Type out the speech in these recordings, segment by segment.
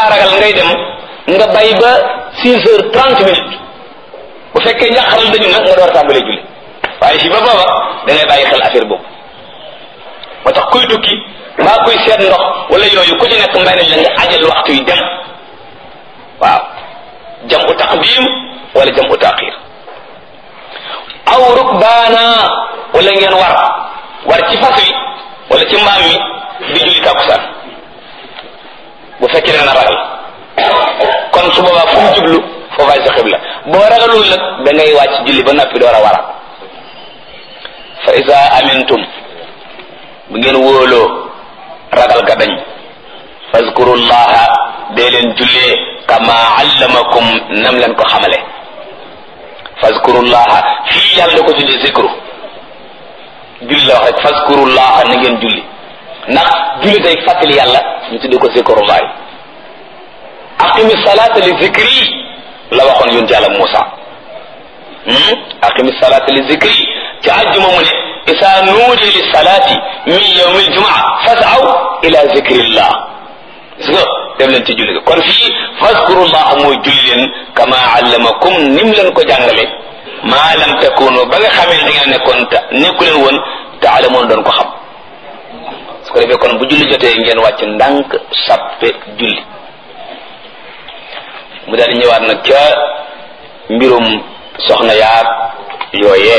ngaa ragal ngay dem nga bay ba six heures trente minutes bu fekkee njàqaral dañu nag nga door tàmbalee julli waaye si ba booba da ngay bàyyi xel affaire boobu moo tax kuy tukki mbaa kuy seet ndox wala yooyu ku ci nekk may nañ la nga ajal waxtu yi dem waaw jam u taqdim wala jam u taqir aw rukbaana wala ngeen war war ci fas wi wala ci mbaam mi di julli tàkkusaan bu fekkee da nga ragal kon su boobaa fu mu jublu foofaay sa xibla boo ragalul nag da ngay wàcc julli ba noppi door a wara fa isa amintum bu ngeen wóoloo ragal ga dañ fazkurullaha dee leen jullee kama allamakum nam leen ko xamale fazkurullaha fii yàlla da ko tuddee zikru julli la wax rek fazkurullaha na ngeen julli ndax julli day fàttali yàlla ñu tuddee ko zikrullahi aqimi salata li zikri la waxoon yonent yàlla Muusa aqimi salata li zikri ci àjjuma mu ne isa nuudi li salati min yawmi aljumaa fasaw ila zikrillah gis nga dem leen ci julli ga kon fii fazkurullah mooy julli leen kama allamakum nim leen ko jàngale maa lam takunu ba nga xamee da ngeen nekkoon ta nekku leen woon taalamoon doon ko xam su ko defee kon bu julli jotee ngeen wàcc ndànk sappe julli mu daal di ñëwaat nag ca mbirum soxna yaag yooyee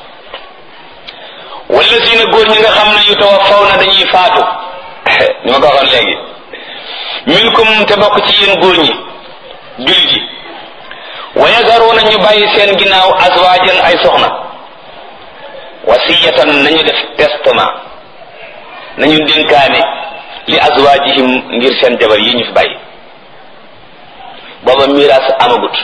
wala si na góor ñi nga xam ne yu tawaffaw na dañuy faatu ñu ma ko waxoon léegi minkum te bokk ci yéen góor ñi jullit yi wa yazaruuna ñu bàyyi seen ginnaaw azwaajan ay soxna wasiyatan nañu def testament nañu dénkaane li azwaajihim ngir seen jabar yi ñu fi bàyyi booba miraas amagut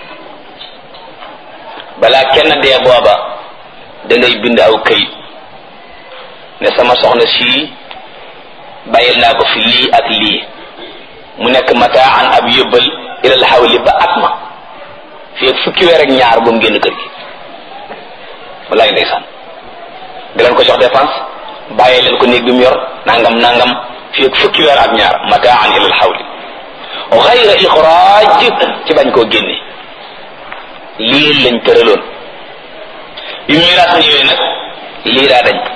balaa kenn dee booba da ngay bind aw këyit ne sama soxna sii bàyyil naa ko fi lii ak lii mu nekk mataan ab yóbbal ilal xawli ba at ma fii ak fukki weer ak ñaar bu mu génn kër gi walaay ndeysaan di leen ko jox dépense bàyyi leen ko néeg bi mu yor nangam nangam fii ak fukki weer ak ñaar mataan ilal xawli xayra ixraaj ci bañ koo génne lii lañ tëraloon bi miraas ñëwee nag lii daa dañ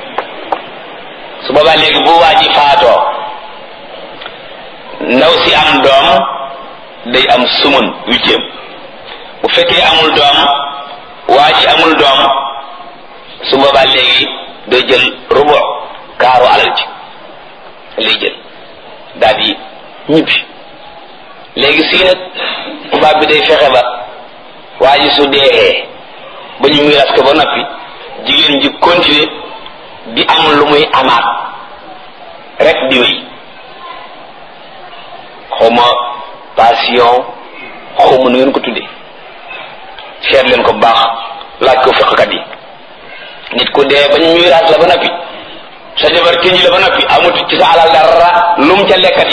su boobaa léegi bu waa ji faatoo ndaw si am doom day am sumun huitième bu fekkee amul doom waa ji amul doom su boobaa léegi day jël rubu kaaru alal ji lay jël daal di ñibbi léegi sii nag tubaab bi day fexe ba waa ji su dee ba ñu miiras ko ba noppi jigéen ji continuer di am lu muy amaat rek di wéy xawma passion xawma nu ngeen ko tuddee seet leen ko baax laaj ko fiqkat yi nit ku dee ba ñu miiras la ba noppi sa jabar tënji la ba noppi amut ci sa alal dara lum ca lekkat